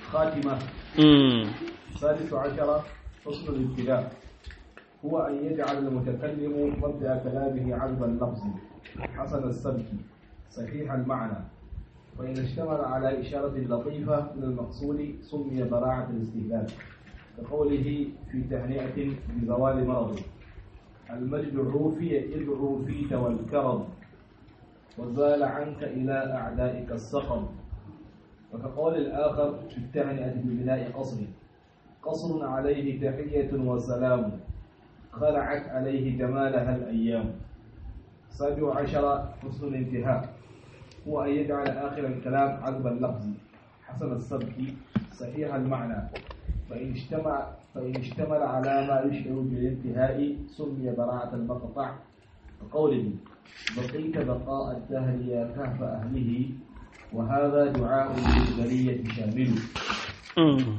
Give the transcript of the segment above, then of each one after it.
خاتمة mm. الثالث عشر حسن الابتداء هو أن يجعل المتكلم مبدأ كلامه عذب اللفظ حسن السبك صحيح المعنى وإن اشتمل على إشارة لطيفة من المقصود سمي براعة الاستهلاك كقوله في تهنئة بزوال مرض المجد الروفي إذ روفيت والكرم وزال عنك إلى أعدائك السقم وكقول الآخر في التهنئة ببناء قصر قصر عليه تحية وسلام خلعت عليه جمالها الأيام سابع عشر حسن الانتهاء هو أن يجعل آخر الكلام عذب اللفظ حسن السبك صحيح المعنى فإن اجتمع فإن اشتمل على ما يشعر بالانتهاء سمي براعة المقطع كقوله بقيت بقاء الدهر يا كهف أهله وهذا دعاء للبرية شامل Mm.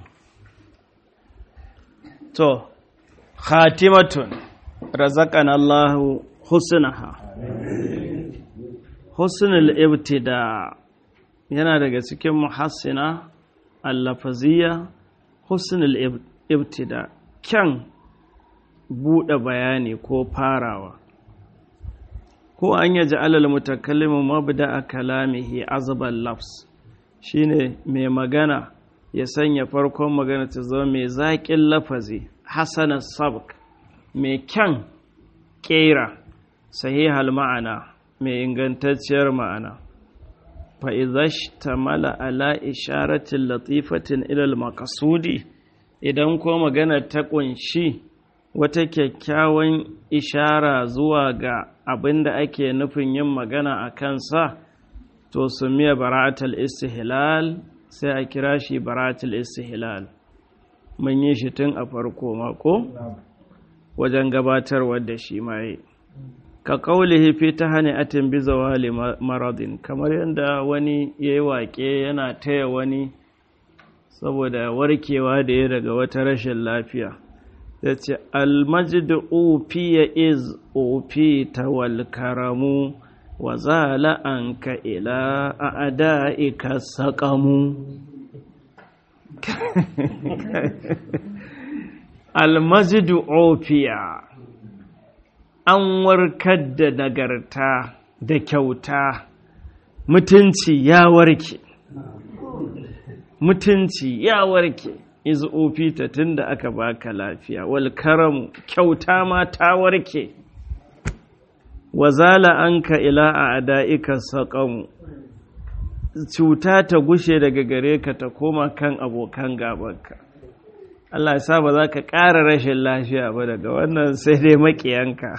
to khatimatun razaqana Allahu husnaha husnul ibtida yana daga cikin muhassina allafaziyya husnul ib- ibtida kyan buɗe bayani ko farawa ko an yaji alal mutakallimu mabda kalamihi azbal lafs shine mai magana ya sanya farkon magana ta zama mai zaƙin lafazi hasanar sabk mai kyan ƙera sahihal ma'ana mai ingantacciyar ma'ana fa'izash ta mala ala isharatin latifatin ilal makasudi idan ko magana ta ƙunshi wata kyakkyawan ishara zuwa ga abin da ake nufin yin magana a kansa to su miya bara'atul istihlal sai a kira shi bara'atul istihlal mun yi shi tun a farko mako wajen gabatarwar da shi mai ka kaulihi fi ta hane atin bi zawali maradin kamar yadda wani ya yi waƙe yana taya wani saboda warkewa da ya daga wata rashin lafiya ya ce almajidu ufiya iz ufita wal karamu wa zala anka ila a ada'ika saƙamu almajidu ofiya an warkar da nagarta da kyauta mutunci ya warke mutunci ya warke iz ofita tun da aka baka lafiya wal karamu kyauta ma ta warke wazala anka ila a ada'ika saƙamu cuta ta gushe daga gare ka ta koma kan abokan gabanka Allah ya sa ba za ka ƙara rashin lafiya ba daga wannan sai dai maƙiyanka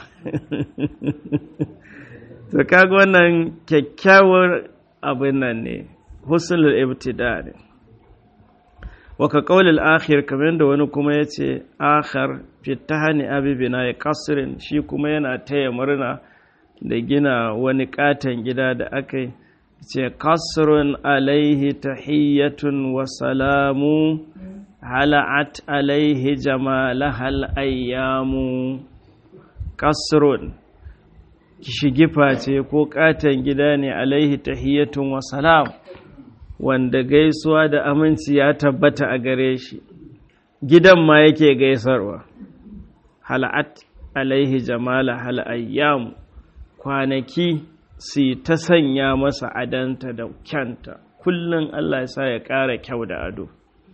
to kaga wannan kyakkyawar abin nan ne husnul ibtida ne waka qaulil akhir kamar da wani kuma yace akhar fi tahani abi bina qasrin shi kuma yana taya murna da gina wani katon gida da aka yi ce kasrun alaihi tahiyyatun wa salamu hala'at alaihi jamalahal ayyamu kasrun shigifa ce ko katon gida ne alaihi tahiyyatun wa salam wanda gaisuwa da aminci ya tabbata a gare shi gidan ma yake gaisarwa hala'at alaihi jamalahal ayyamu kwanaki su ta sanya masa adanta da kyanta kullum Allah ya sa ya ƙara kyau da ado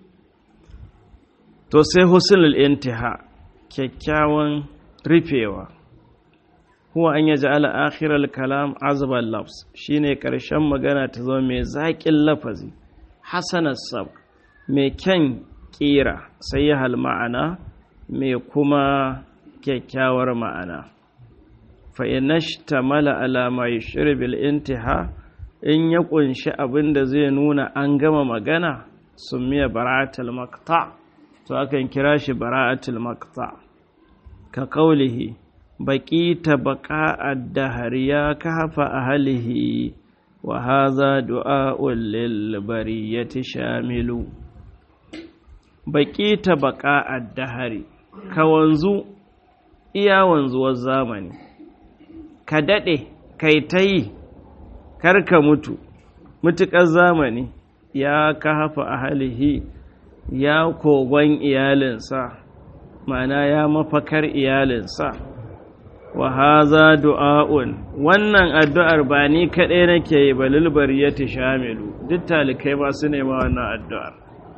to sai husnul intiha kyakkyawan rufewa huwa an yaji ala akhiral kalam azbal lafs shine karshen magana ta zama mai zaƙin lafazi hasanar sab mai kyan ƙira sai ya hal ma'ana mai kuma kyakkyawar ma'ana fa'inashtamala alama ya shirbil intiha in ya ƙunshi abin da zai nuna an gama magana sun miya bara'atul makta to akan kira shi bara'atul makta ka kaulihi baƙi ta baƙa addahariya ka hafa a halihi wa haza du'a'un lil bariyati shamilu baƙi ta baƙa addahari ka wanzu iya wanzuwar zamani ka daɗe kai ta yi karka mutu mutuƙar zamani ya ka hafa a halihi ya kogon iyalinsa ma'ana ya mafakar iyalinsa wa haza du'a'un wannan addu'ar ba ni kaɗai nake yi ba lilbari ya shamilu duk talikai ba su nema wannan addu'ar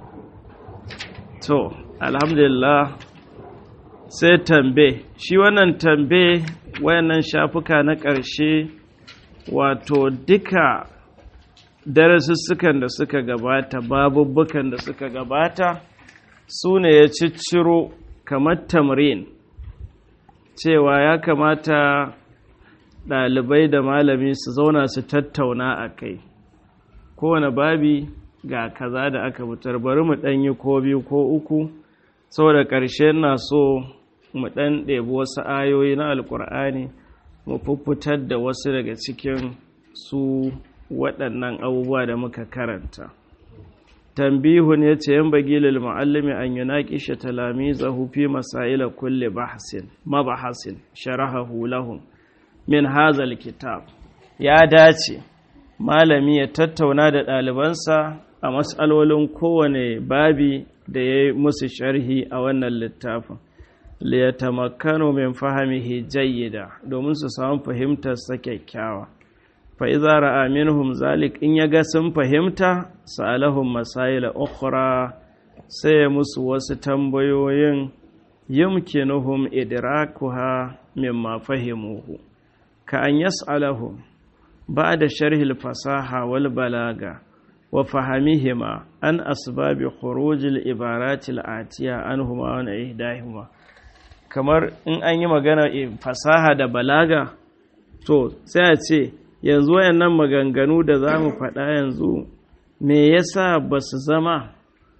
to alhamdulillah sai tambe shi wannan tambe wayannan shafuka na ƙarshe wato duka darasussukan da suka gabata babubbukan da suka gabata su ne ya cicciro kamar tamrin cewa ya kamata ɗalibai da malami su zauna su tattauna a kai kowane babi ga kaza da aka fitar bari mu ɗanyi ko biyu ko uku saboda ƙarshe na so mu ɗan ɗebi wasu ayoyi na alƙur'ani mu fuffutar da wasu daga cikin su waɗannan abubuwa da muka karanta tambihun ya ce yan bagi lil mu'allimi an yunaqisha talamizahu fi masaila kulli bahsin mabahasin sharahahu lahum min hazal kitab ya dace malami ya tattauna da ɗalibansa a matsalolin kowane babi da ya yi musu sharhi a wannan littafin liyatamakkanu min fahimihi jayyida domin su samu fahimtar sa kyakkyawa fa idza ra'a minhum zalik in yaga sun fahimta sa'alahum masaila ukhra sai musu wasu tambayoyin yumkinuhum idrakuha mimma fahimuhu ka an yas'alahum ba'da sharhi al-fasaha wal balaga wa fahamihima an asbabi khuruj al-ibarat al-atiya anhuma wa ihdahuma kamar in an yi magana fasaha da balaga to sai a ce yanzu wayannan maganganu da za mu faɗa yanzu me yasa ba su zama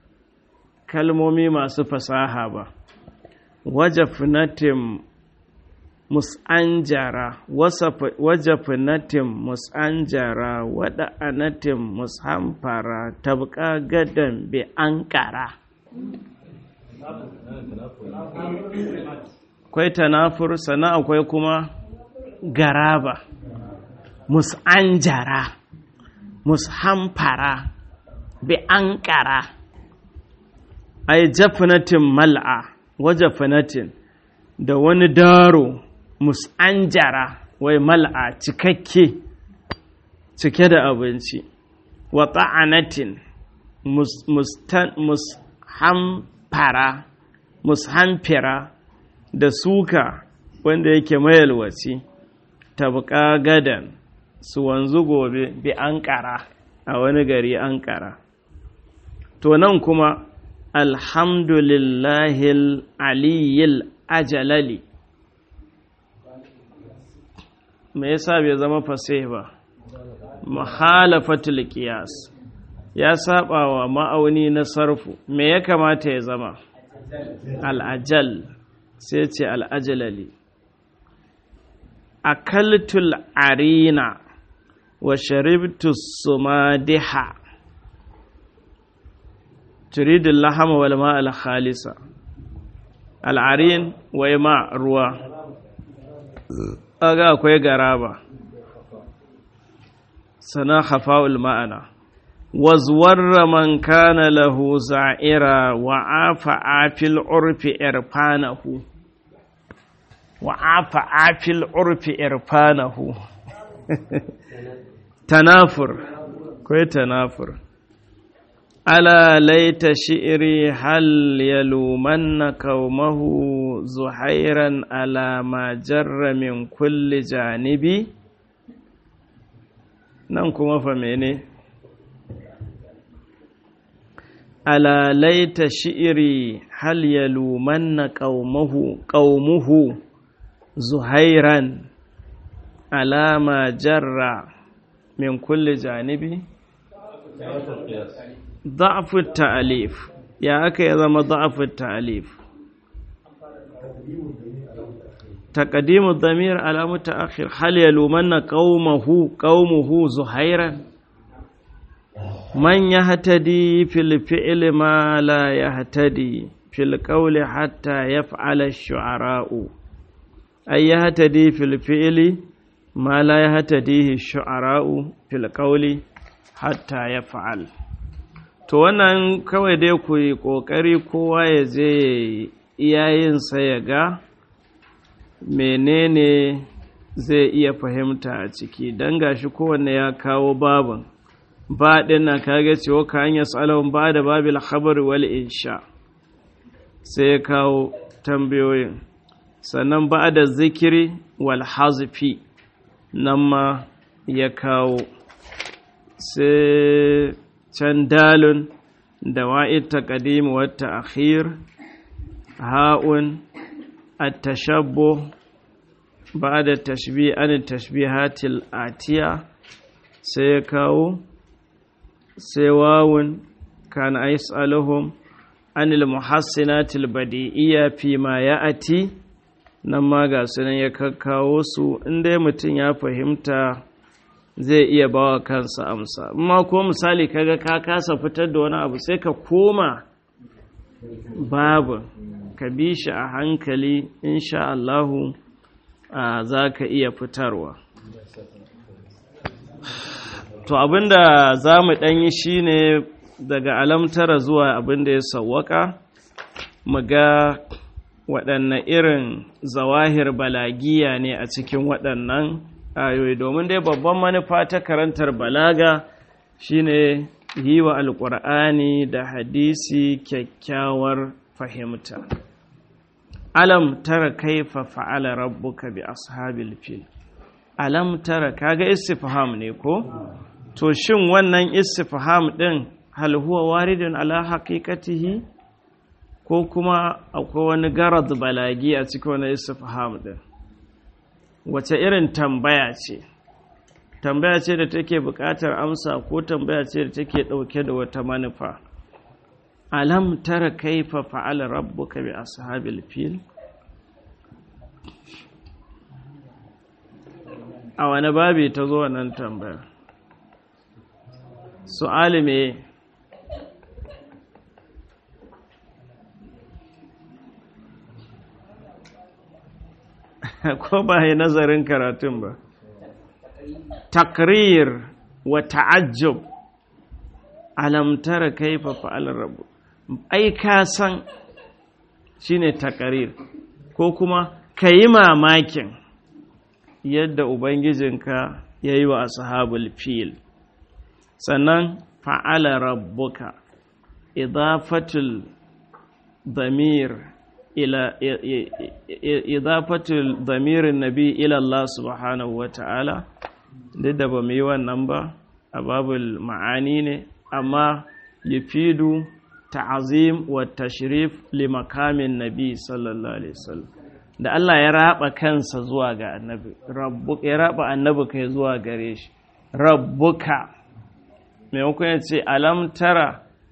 kalmomi masu fasaha ba wajafinatin mus'anjara wajafinatin mus'anjara wada'anatin mushamfara tabka gadan bi ankara akwai tanafur sannan akwai kuma garaba mus'anjara mushamfara bi ankara ai jafinatin mal'a wajafinatin da wani daro mus'anjara wai mal'a cikakke cike da abinci wa ta'anatin mushamfara mushamfira da suka wanda yake mayalwaci tabka gadan su wanzu gobe bi ankara a wani gari ankara to nan kuma alhamdulillahil aliyil ajalali me yasa bai zama fasih ba mahalafatul qiyas ya saba wa ma'auni na sarfu me ya kamata ya zama al'ajal sai ce al'ajalali akaltul arina wa sharibtu sumadiha turidul lahama wal ma'al khalisa al'arin wai ma ruwa aga akwai garaba sana khafa'ul ma'ana wazwarra man kana lahu za'ira wa afa afil urfi irfanahu wa afa afil urfi irfanahu tanafur kai tanafur ala laita shi'ri hal yalumanna qaumahu zuhairan ala ma jarra min kulli janibi nan kuma fa mene ala laita shi'ri hal yalumanna qaumahu qaumuhu zuhairan alama jarra min kulli janibi ضعف التأليف يا أكي يزم ضعف التأليف تقديم الضمير على متأخر هل يلومن قومه قومه زهيرا من يهتدي في الفعل ما لا يهتدي في القول حتى يفعل الشعراء أي يهتدي في الفعل ما لا يهتديه الشعراء في القول حتى يفعل to wannan kawai dai ku yi ƙoƙari kowa ya je iyayensa ya ga menene zai iya fahimta a ciki don gashi kowanne ya kawo babin ba ɗin na kage cewa ka hanyar tsalon ba da babil khabar wal insha sai ya kawo tambayoyin sannan ba da zikiri wal hazfi nan ma ya kawo sai can dalun da wa'id taqdim wa ta'khir ha'un at-tashabbuh ba'da tashbih an tashbihatil atiya sai ya kawo sai wawun kana yas'aluhum anil muhassinatil badi'iyya fi ma ya'ati nan ma ga sunan ya kakkawo su inda mutum ya fahimta zai iya bawa kansa amsa amma ko misali kaga ka kasa fitar da wani abu sai ka koma babu ka bi shi a hankali insha Allahu za ka iya fitarwa to abinda za mu ɗanyi shine daga alamtara zuwa abinda ya sawwaka mu ga waɗanne irin zawahir balagiya ne a cikin waɗannan ayoyi domin dai babban manufa ta karantar balaga shine yi wa alƙur'ani da hadisi kyakkyawar fahimta alam tara kaifa fa'ala rabbuka bi ashabil fil alam tara kaga istifham ne ko to shin wannan istifham din hal huwa waridun ala haqiqatihi ko kuma akwai wani garad balagi a cikin wani istifham din wace irin tambaya ce tambaya ce da take buƙatar amsa ko tambaya ce da take ɗauke da wata manufa alam tara kaifa fa'ala rabbuka bi ashabil fil a wani babi ta zo wannan tambaya su'ali me ko ba yi nazarin karatun ba takrir wa ta'ajjub alam tara kaifa fa'ala rabbu ai ka san shine takrir ko kuma kayi mamakin yadda ubangijinka yayi wa ashabul fil sannan fa'ala rabbuka idafatul damir ila idafatul damirin nabi ila Allah subhanahu wa ta'ala duk da ba mu yi wannan ba a babul ma'ani ne amma yufidu ta'azim wa tashrif li makamin nabi sallallahu alaihi wasallam da Allah ya raba kansa zuwa ga annabi rabbuka ya raba annabi kai zuwa gare shi rabbuka maimakon ya ce alam tara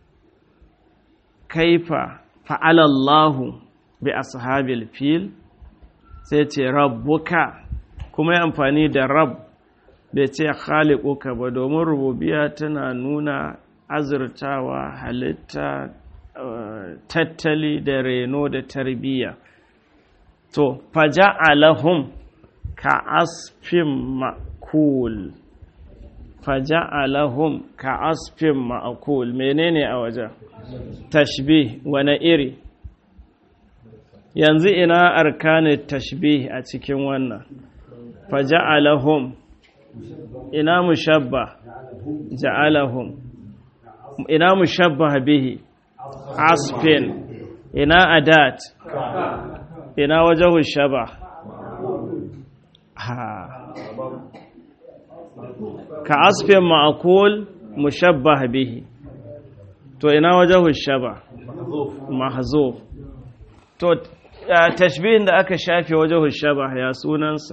kaifa fa'ala Allahu bi ashabil fil sai ce rabbuka kuma ya amfani da rab bai ce khaliquka ba domin rububiya tana nuna azurtawa halitta tattali da reno da tarbiyya to faja'alahum ka asfin ma'kul faja'alahum ka asfin ma'kul menene a wajen tashbih wani iri yanzu ina arkanin tashbih a cikin wannan faja'alahum ina mushabba ja'alahum ina mushabba bihi asfin ina adat ina wajahu shaba ka asfin ma'akul mushabba bihi to ina wajahu shaba mahzuf to tashbihin da aka shafe wajahu shaba ya sunansa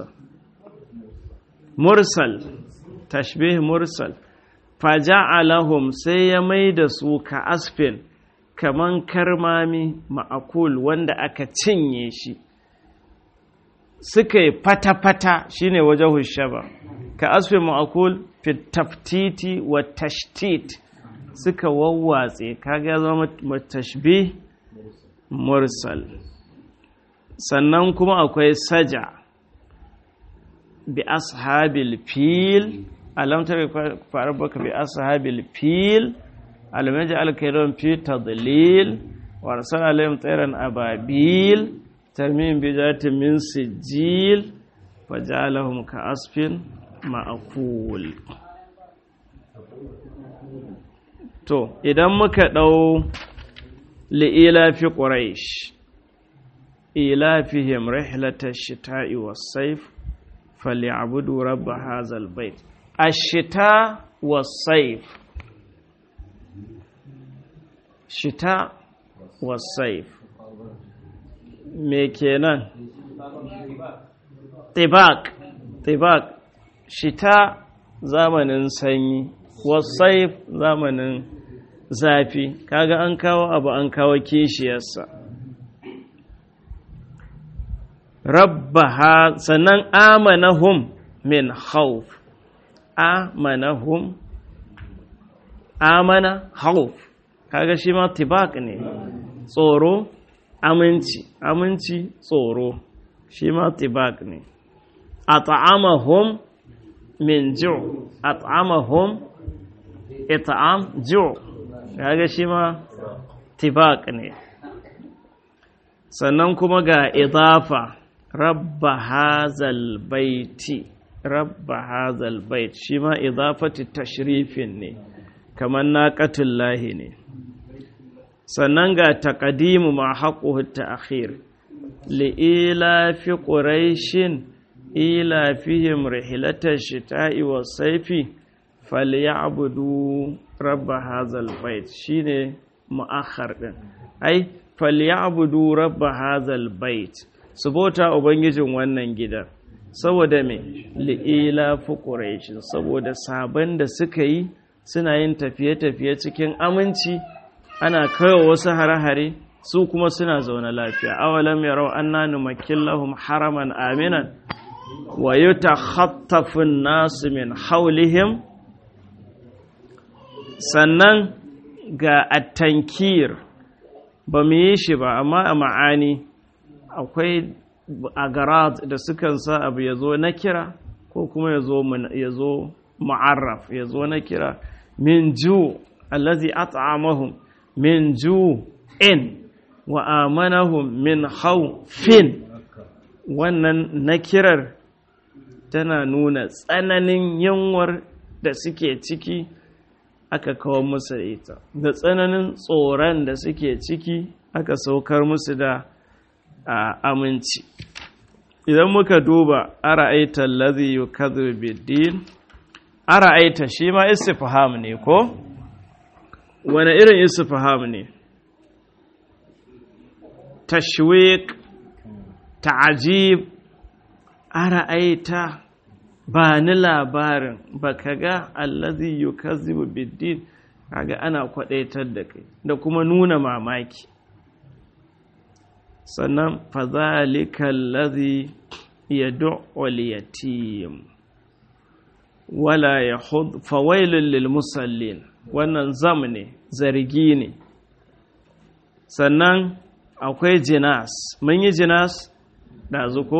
mursal tashbih mursal faja'alahum sai ya mai da su ka asfin kaman karmami ma'akul wanda aka cinye shi suka yi fata-fata shine wajahu shaba ka asfin ma'akul fit taftiti wa tashtit suka wawwatse kaga ya zama tashbih mursal sannan kuma akwai saja bi ashabil fil alam tara baka bi ashabil fil alam yaj'al kaydahum fi tadlil wa arsala alayhim tayran ababil tarmim bi zatin min sijil faj'alahum ka'asfin ma'kul to idan muka dau li'ila fi quraish ilafihim rihlatash shita'i was-sayf فليعبدوا رب هذا البيت الشتاء والصيف شتاء والصيف me kenan tibak tibak shita zamanin sanyi wasaif zamanin zafi kaga an kawo abu an kawo kishiyarsa rabbaha sannan amanahum min khawf amanahum amana khawf kaga shi ma tibak ne tsoro aminci aminci tsoro shi ma tibak ne at'amahum min ju' at'amahum it'am ju' kaga shi ma tibak ne sannan kuma ga idafa rabba hazal baiti rabba hazal bait shi ma idafati tashrifin ne kamar naqatul lahi ne sannan ga taqdimu ma haqquhu ta'khir li ila fi quraishin ila fihim rihlatash shita'i was-sayfi falyabudu rabb hazal bait shine mu'akhkhar din ai falyabudu rabb hazal bait su bauta ubangijin wannan gidan saboda me li'ila fuquraishin saboda sabon da suka yi suna yin tafiye-tafiye cikin aminci ana kaiwa wasu hare-hare su kuma suna zaune lafiya awalam yarau anna numakkin lahum haraman aminan wa yutakhattafu an-nasu min hawlihim sannan ga at-tankir ba mu yi shi ba amma a ma'ani akwai agarat da sukan sa abu ya zo na kira ko kuma ya zo ma'arraf ya zo na kira min ju allazi at'amahum min ju in wa amanahum min khawfin wannan nakirar tana nuna tsananin yunwar da suke ciki aka kawo musu ita da tsananin tsoron da suke ciki aka saukar musu da aminci idan muka duba ara'aita allazi yukadhibu bid-din ara'aita shi ma istifham ne ko wani irin istifham ne tashwiq ta'jib ara'aita ba ni labarin baka ga allazi yukazzibu bid-din kaga ana kwadaitar da kai da kuma nuna mamaki sannan fadhalika allazi yad'u al-yatim wala yahud fawailul lil musallin wannan zam ne zargi ne sannan akwai jinas mun yi jinas ɗazu ko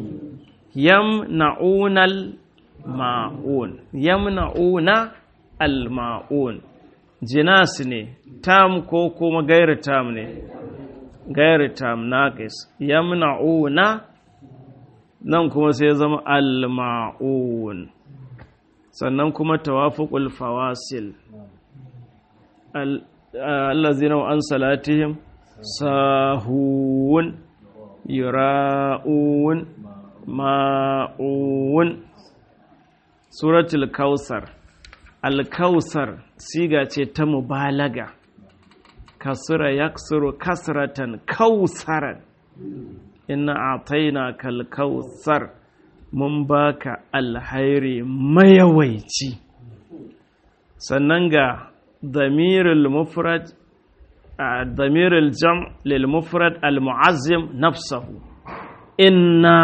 yamna'unal ma'un yamna'una al-ma'un jinas ne tam ko kuma gairu tam ne gairu tam naqis yamna'una nan kuma sai zama al-ma'un sannan kuma tawafuqul fawasil allazina an salatihim sahun yura'un ma'un suratul kausar alkausar siga ce ta mubalaga kasura yaksuru kasratan kausaran inna ataina kal kausar mun baka alhairi mayawaici sannan ga damirul mufrad ضمير الجمع للمفرد المعزم نفسه إنا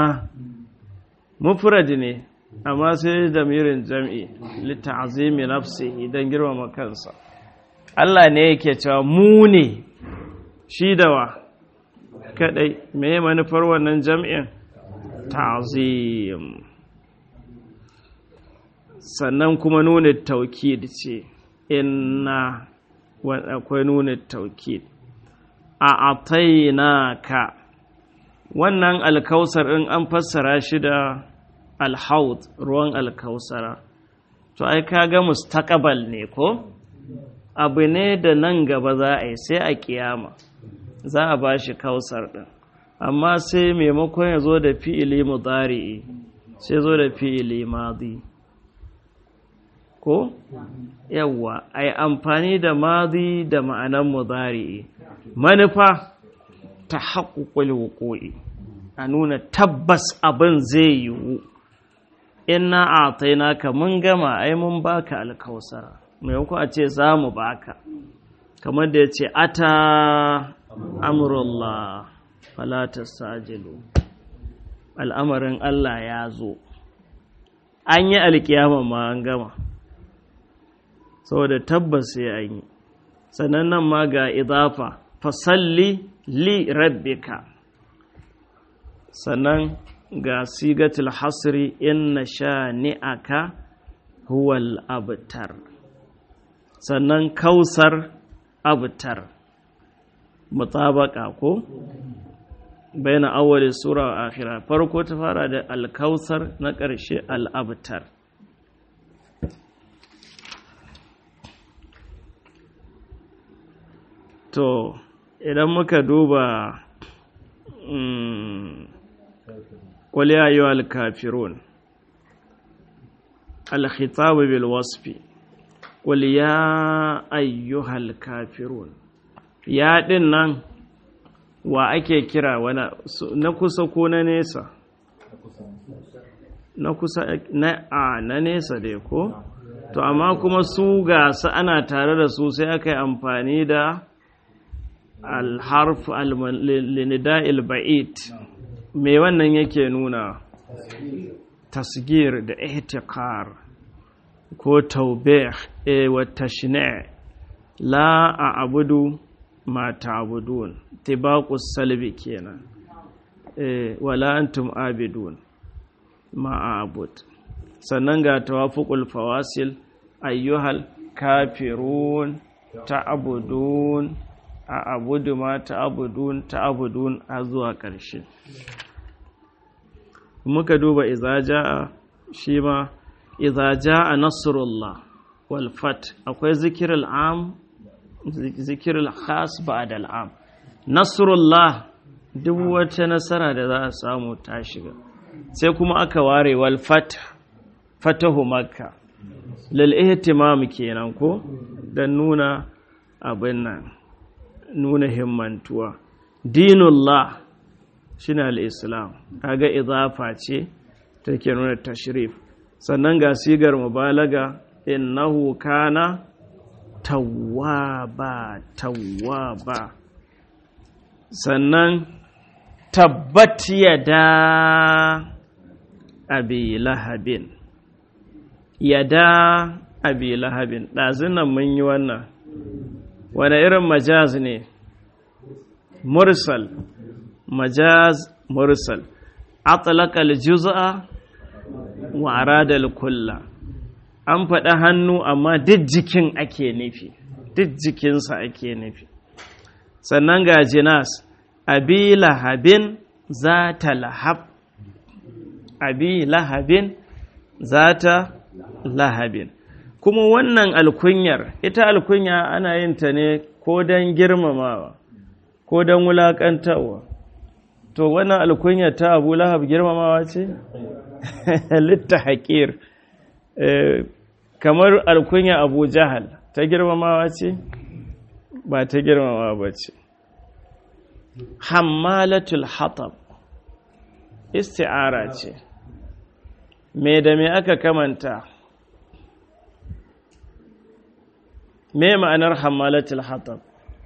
مفرد ne amma sai damirin jam'i litta'azimi nafsihi don girmama kansa Allah ne yake cewa mu ne shi da wa kadai me manufar wannan jam'in ta'zim sannan kuma nuna taukid ce inna akwai nuna taukid a atainaka wannan alkausar in an fassara shi da alhaud ruwan alkausara to ai kaga mustaqbal ne ko abu ne da nan gaba za a yi sai a kiyama za a ba shi kausar ɗin amma sai maimakon ya zo da fi'ili mudari'i sai zo da fi'ili madi ko yawwa ai amfani da madi da ma'anan mudari'i manufa ta haƙuƙul wuƙo'i a nuna tabbas abin zai yiwu inna a tainaka mun gama ai mun baka alkausara maimakon a ce za mu baka kamar da ya ce ata amurullah falatar sajilu al'amarin Allah ya zo an yi alkiyama ma an gama saboda tabbas sai an yi sannan nan ma ga idafa fasalli li rabbika sannan ga sigatul hasri inna sha ni'aka huwal abtar sannan kausar abtar mutabaka ko bayan awwali sura wa akhira farko ta fara da alkausar na ƙarshe al'abtar to idan muka duba قل يا أيها الكافرون الخطاب بالوصف قل يا أيها الكافرون يا دينن wa ake kira na kusa ko na nesa na kusa na a na nesa dai ko to amma kuma su ga su ana tare da su sai aka yi amfani da alharf linida'il ba'id me wannan yake nuna tasgir da ihtiqar ko taubih e wa tashni' la a'budu ma ta'budun tibaqus salbi kenan e wala antum abidun ma a'bud sannan ga tawafuqul fawasil ayyuhal kafirun ta'budun a abudu ma ta'abudun ta'abudun a zuwa ƙarshe muka duba iza ja'a shi ma iza ja'a nasrullah wal fat akwai zikirul am zikirul khas ba'da al am nasrullah duk wata nasara da za a samu ta shiga sai kuma aka ware wal fat fatahu makka lil ihtimam kenan ko dan nuna abin nan nuna himmantuwa dinullah shine al-islam kaga idafa ce take nuna tashrif sannan ga sigar mubalaga innahu kana tawwaba tawwaba sannan tabbat yada abi lahabin yada abi lahabin ɗazunan mun yi wannan wane irin majaz ne mursal majaz mursal atlaka aljuz'a wa arada alkulla an faɗa hannu amma duk jikin ake nufi duk jikinsa ake nufi sannan ga jinas abi lahabin zata lahab abi lahabin zata lahabin kuma wannan alkunyar ita alkunya ana yin ta ne ko don girmamawa ko don wulaƙantarwa to wannan alkunya ta abu lahab girmamawa ce litta haƙir kamar alkunya abu jahal ta girmamawa ce ba ta girmamawa ba ce hammalatul hatab isti'ara ce me da me aka kamanta me ma'anar hammalatul hatab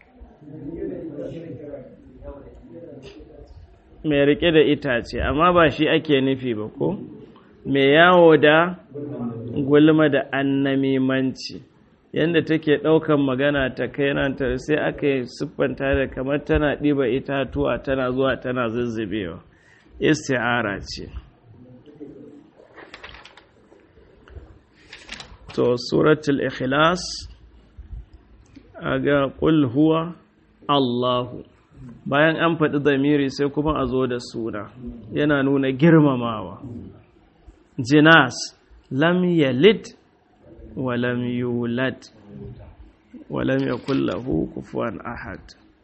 mai rike da itace amma ba shi ake nufi ba ko mai yawo da gulma da annamimanci yadda take ɗaukan magana ta kai nan ta sai aka yi siffanta da kamar tana ɗiba itatuwa tana zuwa tana zuzzubewa isti'ara ce to suratul ikhlas aga qul huwa Allahu bayan an faɗi zamiri sai kuma a zo da suna yana nuna girmamawa jinas lam yalid wa lam yulad wa lam yakul lahu kufuwan ahad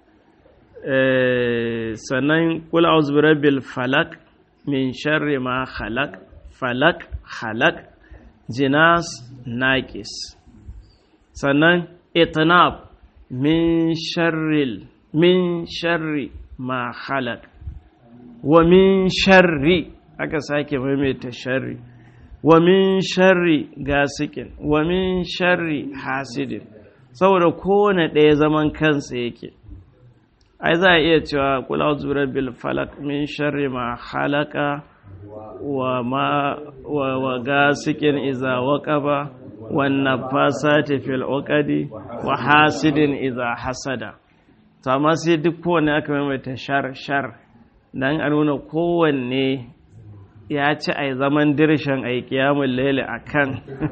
sannan kul a'udhu birabbil falak min sharri ma khalaq falak khalaq jinas naqis sannan itnab min sharril min sharri ma khalaq wa min sharri aka sake maimaita sharri wa min sharri gasikin wa min sharri hasidin saboda kowane ɗaya zaman kansa yake ai za a iya cewa kula zurar bil falak min sharri ma halaka wa ma wa gasikin iza waqaba wan nafasati fil uqadi wa hasidin iza hasada to amma sai duk kowanne aka maimaita shar shar dan a nuna kowanne ya ci ai zaman dirshan ai kiyamul laili akan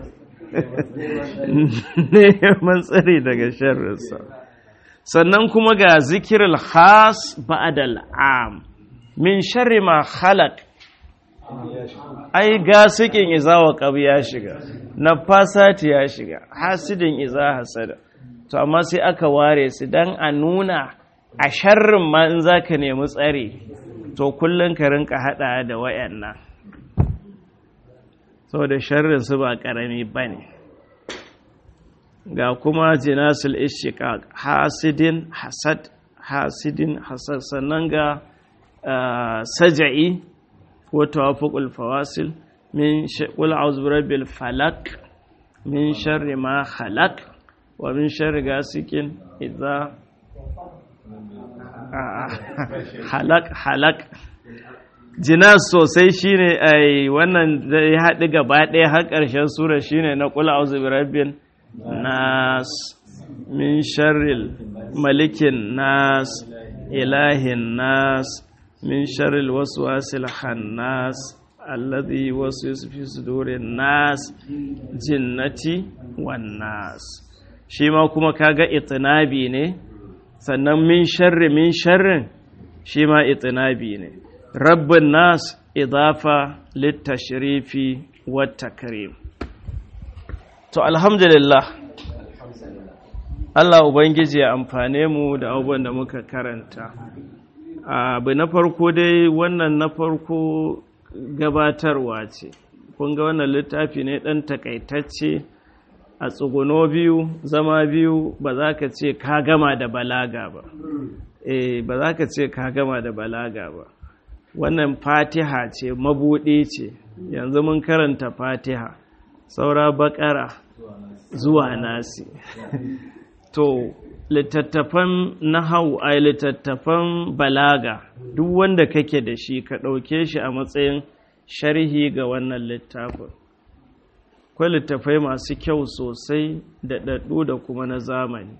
neman tsari daga sharrinsa sannan kuma ga zikirul khas ba'dal am min sharri ma khalaq ai gasikin iza wa qab ya shiga nafasati ya shiga hasidin iza hasada to amma sai aka ware su dan a nuna a sharrin ma in zaka nemi tsari to kullun ka rinka hada da wayannan saboda sharrin su ba karami bane ga kuma jinasul ishiqaq hasidin hasad hasidin hasad sannan ga saja'i wa tawafuqul fawasil min qul a'udhu birabbil falaq min sharri ma khalaq wa min sharri gasikin idza halak halak jinas sosai shine ai wannan ya haɗu gaba ɗaya har ƙarshen sura shine na qul a'udhu birabbil nas min sharril malikin nas ilahin nas min sharril waswasil khannas alladhi waswisu fi sudurin nas jinnati wan nas shi ma kuma kaga itinabi ne sannan min sharri min sharrin shi ma itinabi ne rabbin nas idafa littashrifi wat takrim to alhamdulillah Allah Ubangiji ya amfane mu da abubuwan da muka karanta abu na farko dai wannan na farko gabatarwa ce kun ga wannan littafi ne ɗan takaitacce a tsuguno biyu zama biyu ba za ka ce ka gama da balaga ba eh ba za ka ce ka gama da balaga ba wannan fatiha ce mabuɗi ce yanzu mun karanta fatiha saura bakara zuwa nasi to littattafan nahau a littattafan balaga duk wanda kake da shi ka ɗauke shi a matsayin sharhi ga wannan littafin akwai littafai masu kyau sosai da ɗaɗɗu da kuma na zamani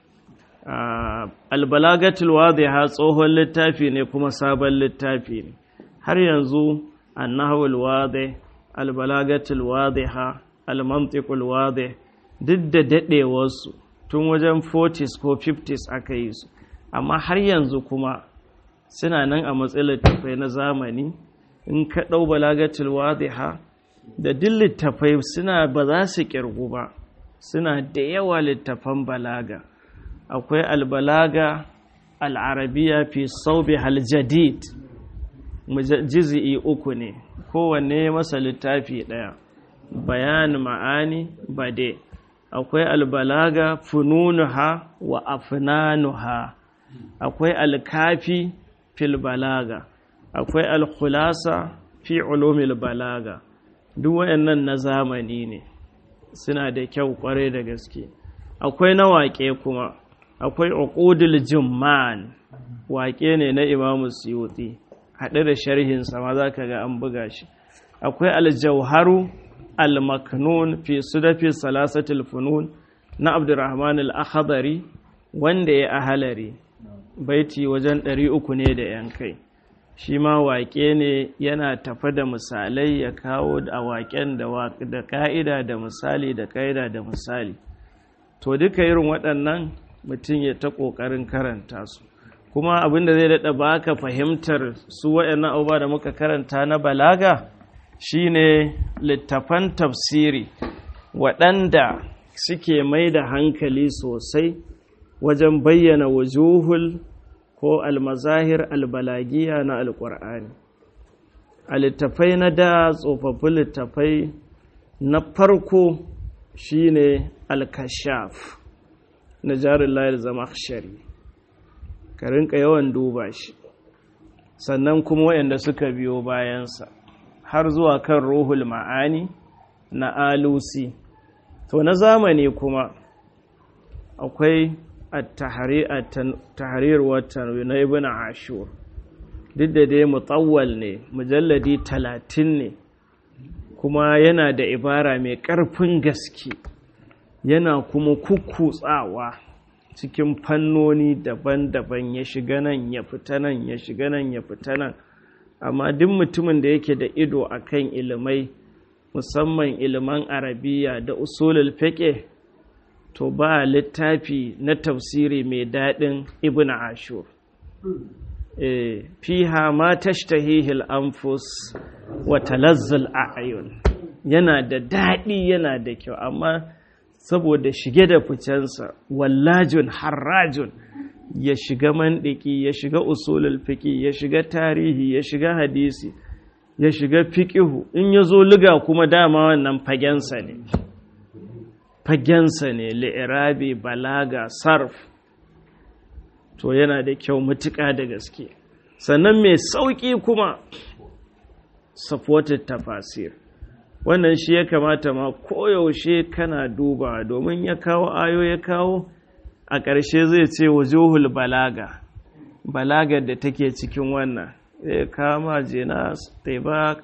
albalagatul wadiha tsohon littafi ne kuma sabon littafi ne har yanzu annahawul wadih albalagatul wadiha almantiqul wadih duk da daɗewarsu tun wajen 40s ko 50s aka yi su amma har yanzu kuma suna nan a matsayin littafai na zamani in ka ɗau balagatul wadiha da duk littafai suna ba za su ƙirgu ba suna da yawa littafan balaga akwai albalaga al'arabiya fi saubi haljadid jizi'i uku ne kowanne masa littafi ɗaya bayan ma'ani bade akwai albalaga fununuha wa afnanuha akwai alkafi fil balaga akwai alkhulasa fi ulumil balaga duk wayannan na zamani ne suna da kyau kwarai da gaske akwai na waƙe kuma akwai uqudul jumman waƙe ne na imamu suyuti haɗe da sharhinsa ma za ka ga an buga shi akwai aljauharu al-maknun fi sudafi salasatul funun na abdurrahman al-akhdari wanda ya ahalari baiti wajen ɗari uku ne da yan kai shi ma waƙe ne yana tafa da misalai ya kawo a waƙen da ƙa'ida da misali da ƙa'ida da misali to duka irin waɗannan mutum ya ta ƙoƙarin karanta su kuma abinda zai daɗa baka fahimtar su waɗannan abubuwa da muka karanta na balaga shine littafan tafsiri waɗanda suke mai da hankali sosai wajen bayyana wujuhul ko almazahir albalagiya na alƙur'ani a littafai na da tsofaffin littafai na farko shine alkashaf na jarin layar zama shari ka rinka yawan duba shi sannan kuma waɗanda suka biyo bayansa har zuwa kan ruhul ma'ani na alusi to na zamani kuma akwai tahrir watan na ibn ashur duk da dai mutawwal ne mujalladi talatin ne kuma yana da ibara mai ƙarfin gaske yana kuma kukkutsawa cikin fannoni daban-daban ya shiga nan ya fita nan ya shiga nan ya fita nan amma duk mutumin da yake da ido akan ilimai musamman iliman arabiya da usulul fiqh to ba littafi na tafsiri mai daɗin ibn ashur e, fiha ma tashtahihi al-anfus wa talazzul a'yun yana da daɗi yana da kyau amma saboda shige da ficensa wallajun harrajun ya shiga mandiki ya shiga usulul fiqi ya shiga tarihi ya shiga hadisi ya shiga fiqihu in ya zo liga kuma dama wannan fagensa ne fagensa ne li'irabi balaga sarf to yana da kyau matuƙa da gaske sannan mai sauƙi kuma supported tafasir wannan shi ya kamata ma koyaushe kana duba domin ya kawo ayo ya kawo a ƙarshe zai ce wujuhul balaga balagar da take cikin wannan zai kama jinas taibak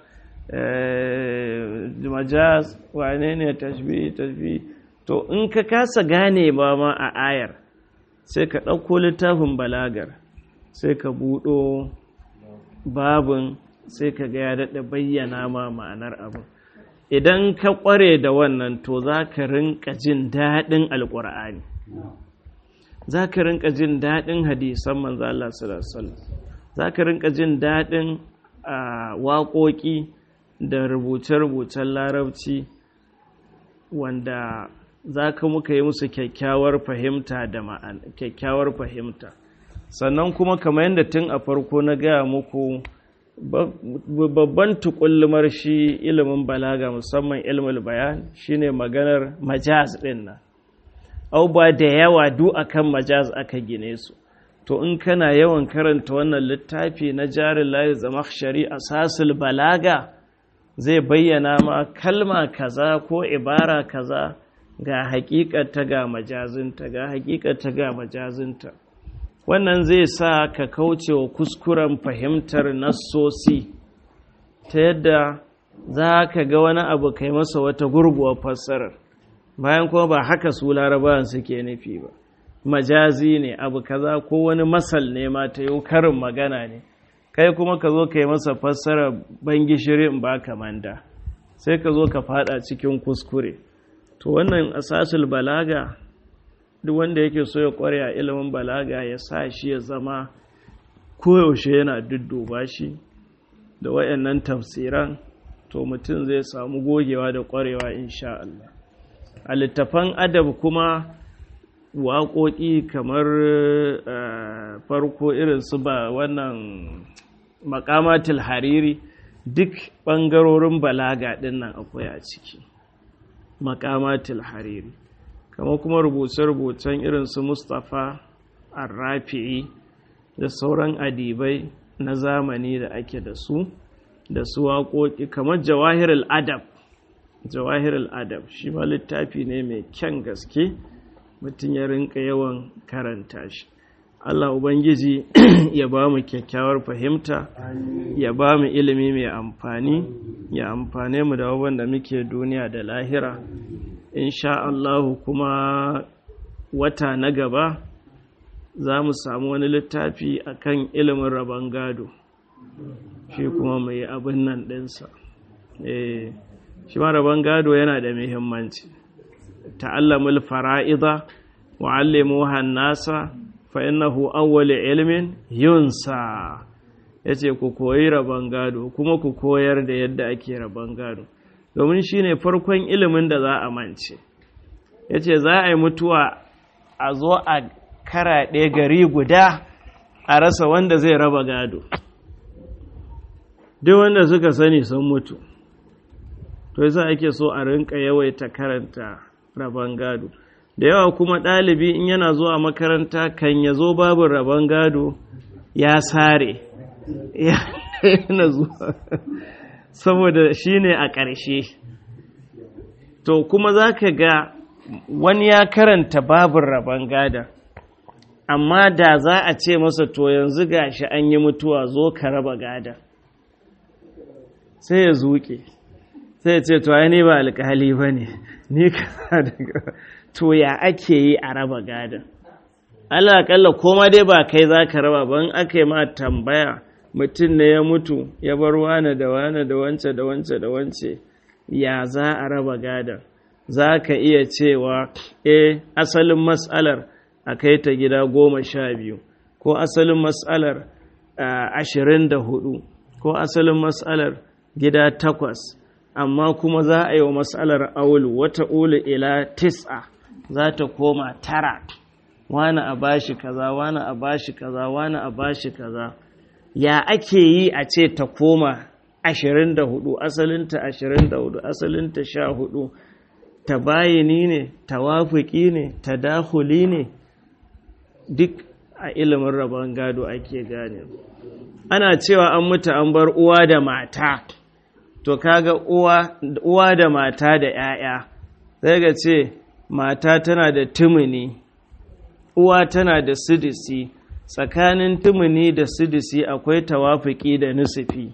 majaz wane ne tashbi tashbi to in ka kasa gane ba ma a ayar sai ka ɗauko littafin balagar sai ka buɗo babin sai ka ga ya daɗa bayyana ma ma'anar abin idan ka ƙware da wannan to za ka rinka jin daɗin alƙur'ani za ka rinka jin daɗin hadisan manzo Allah sallallahu za ka rinka jin daɗin waƙoƙi da rubuce-rubucen larabci wanda za ka muka yi musu kyakkyawar fahimta da ma'ana kyakkyawar fahimta sannan kuma kamar yadda tun a farko na gaya muku babban tukullumar shi ilimin balaga musamman ilmul bayan shine maganar majaz din nan au ba da yawa du akan majaz aka gine su to in kana yawan karanta wannan littafi na jarin layi zamakshari asasul balaga zai bayyana ma kalma kaza ko ibara kaza ga hakikata ga majazinta ga hakikata ga majazinta wannan zai sa ka kauce wa kuskuren fahimtar nassosi ta yadda za ka ga wani abu kai masa wata gurguwar fassarar bayan kuma ba haka su larabawan suke nufi ba majazi ne abu kaza ko wani masal ne ma ta yi karin magana ne kai kuma ka zo ka yi masa fassara ban gishiri in ba ka manda sai ka zo ka fada cikin kuskure to wannan asasul balaga duk wanda yake so ya kware a ilimin balaga ya sa shi ya zama koyaushe yana dudduba shi da wayannan tafsiran to mutum zai samu gogewa da kwarewa insha Allah a littafan adab kuma waƙoƙi kamar farko irin su ba wannan makamatul hariri duk ɓangarorin balaga ɗin nan akwai a ciki makamatul hariri kama kuma rubuce-rubucen irin su mustapha arrafi'i da sauran adibai na zamani da ake da su da su waƙoƙi kamar jawahirul adab jawahirul adab shi ma littafi ne mai kyan gaske mutum ya rinka yawan karanta shi Allah Ubangiji ya ba mu kyakkyawar fahimta ya ba mu ilimi mai amfani ya amfane mu da da muke duniya da lahira insha Allah kuma wata na gaba za mu samu wani littafi akan ilimin rabon gado shi kuma mai abin nan ɗinsa shi ma rabon gado yana da muhimmanci ta'allamul fara'iza wa'allimuha an-nasa fa innahu awwal ilmin yunsa yace ku koyi rabon gado kuma ku koyar da yadda ake rabon gado domin shine farkon ilimin da za a mance yace za a yi mutuwa a zo a karaɗe gari guda a rasa wanda zai raba gado duk wanda suka sani sun mutu to yasa ake so a rinka yawaita karanta rabon gado da yawa kuma ɗalibi in yana zuwa makaranta kan ya zo babu rabon gado ya sare yana zuwa saboda shi ne a ƙarshe to kuma za ka ga wani ya karanta babin rabon gada amma da za a ce masa to yanzu gashi an yi mutuwa zo ka raba gada sai ya zuƙe sai ya ce to ai ni ba alƙali ba ne ni ka daga to ya ake yi a raba gada Allah akalla koma dai ba kai za ka raba ban aka yi ma tambaya mutum ne ya mutu ya bar wane da wane da wance da wance da wance ya za a raba gada za ka iya cewa e asalin matsalar a kai ta gida goma sha biyu ko asalin matsalar ashirin da hudu ko asalin matsalar gida takwas amma kuma za a yi wa matsalar aulu wata ulu ila tis'a za ta koma tara wani a bashi kaza wani a bashi kaza wani a bashi kaza ya ake yi a ce ta koma ashirin da hudu asalinta ashirin da hudu asalinta sha hudu ta bayini ne tawafuki ne tadahuli ne duk a ilimin rabon gado ake gane ana cewa an mutu an bar uwa da mata to kaga uwa da mata da 'ya'ya sai ga ce mata tana da tumuni uwa tana da sidisi tsakanin tumuni da sidisi akwai tawafuki da nusufi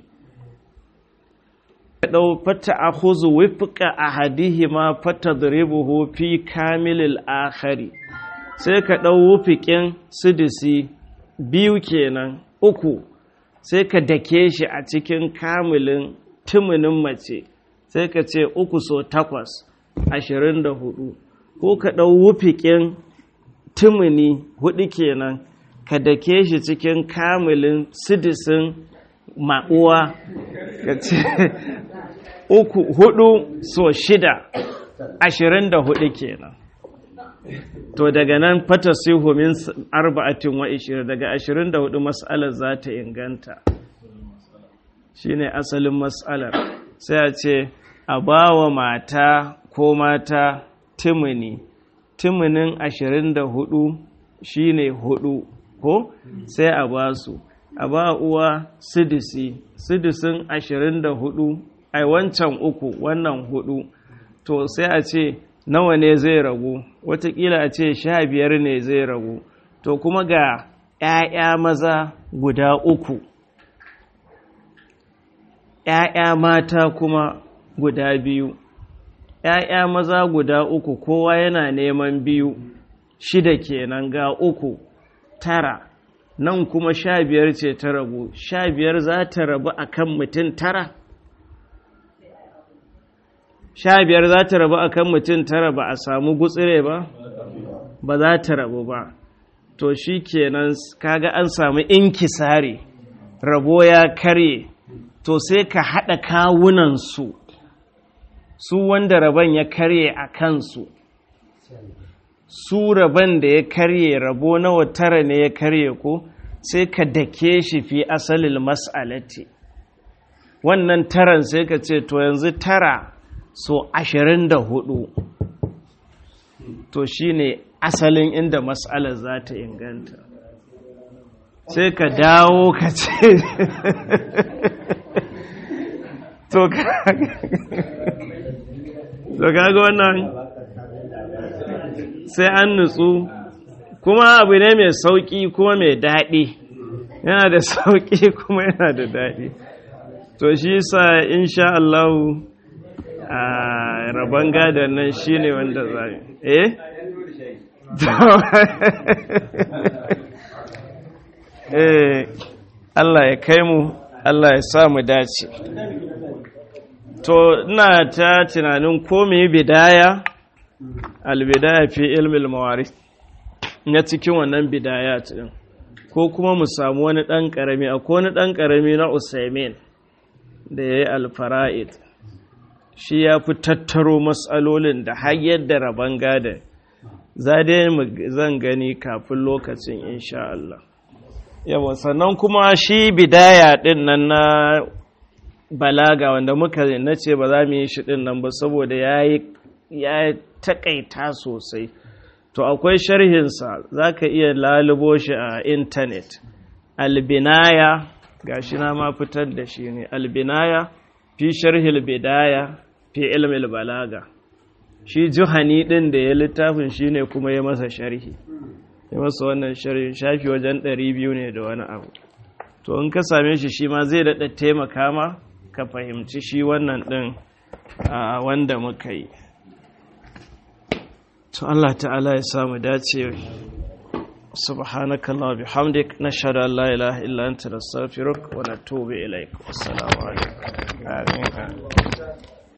ɗau fata a huzu wifka a hadihima fata duribuhu fi kamilil akhari sai ka ɗau wufiƙin sidisi biyu kenan uku sai ka dake shi a cikin kamilin tumunin mace sai ka ce uku so takwas ashirin da hudu ko ka ɗau wufiƙin tumuni hudu kenan ka dake shi cikin kamilin sidisin ma'uwa ka ce uku hudu so shida ashirin da hudu kenan to daga nan fata sihu min arba'atin wa ishirin daga ashirin da hudu mas'alar za ta inganta shine asalin mas'alar sai a ce a ba wa mata ko mata timini tumunin ashirin da hudu shine hudu ko sai a ba su a ba uwa sidisi sidisin ashirin da hudu ai wancan uku wannan hudu to sai a ce nawa ne zai ragu watakila a ce sha biyar ne zai ragu to kuma ga 'ya'ya maza guda uku 'ya'ya mata kuma guda biyu ‘ya'ya maza guda uku kowa yana neman biyu shida kenan ga uku tara nan kuma sha biyar ce ta rabu sha biyar za ta rabu a kan mutum tara sha biyar za ta rabu a kan mutum tara ba a samu gutsire ba ba za ta rabu ba to shi kenan kaga an samu inkisari rabo ya karye to sai ka haɗa kawunansu su wanda rabon ya karye a kansu su rabon da ya karye rabo nawa tara ne ya karye ko sai ka dake shi fi asalin mas'alati wannan taran sai ka ce to yanzu tara so ashirin da hudu to shine asalin inda mas'alar za ta inganta sai ka dawo ka ce to kaga wannan sai an nutsu kuma abu ne mai sauƙi kuma mai daɗi yana da sauƙi kuma yana da daɗi to shi sa insha Allah a rabon gadon nan shi ne wanda za eh eh Allah ya kai mu Allah ya sa mu dace to ina ta tunanin ko mu yi bidaya albidaya fi ilmi mawaris na cikin wannan bidayat din ko kuma mu samu wani ɗan ƙarami akwai wani ɗan ƙarami na usaimin da ya yi alfara'id shi ya fi tattaro matsalolin da har yadda rabon gada za dai zan gani kafin lokacin insha Allah yawa sannan kuma shi bidaya ɗin nan na balaga wanda muka na ce ba za mu yi shi ɗin nan ba saboda ya taƙaita sosai to akwai sharhinsa za ka iya lalubo shi a intanet albinaya ga shi na ma fitar da shi ne albinaya fi sharhil bidaya fi ilmil balaga shi juhani ɗin da ya littafin shi ne kuma ya masa sharhi ya masa wannan sharhi shafi wajen ɗari biyu ne da wani abu to in ka same shi shi ma zai daɗa taimaka ma ka fahimci shi wannan ɗin wanda muka yi to Allah ta'ala ya samu dace subhanakallah bihamdik nashhadu an la ilaha illa anta nastaghfiruka wa natubu ilaik assalamu alaikum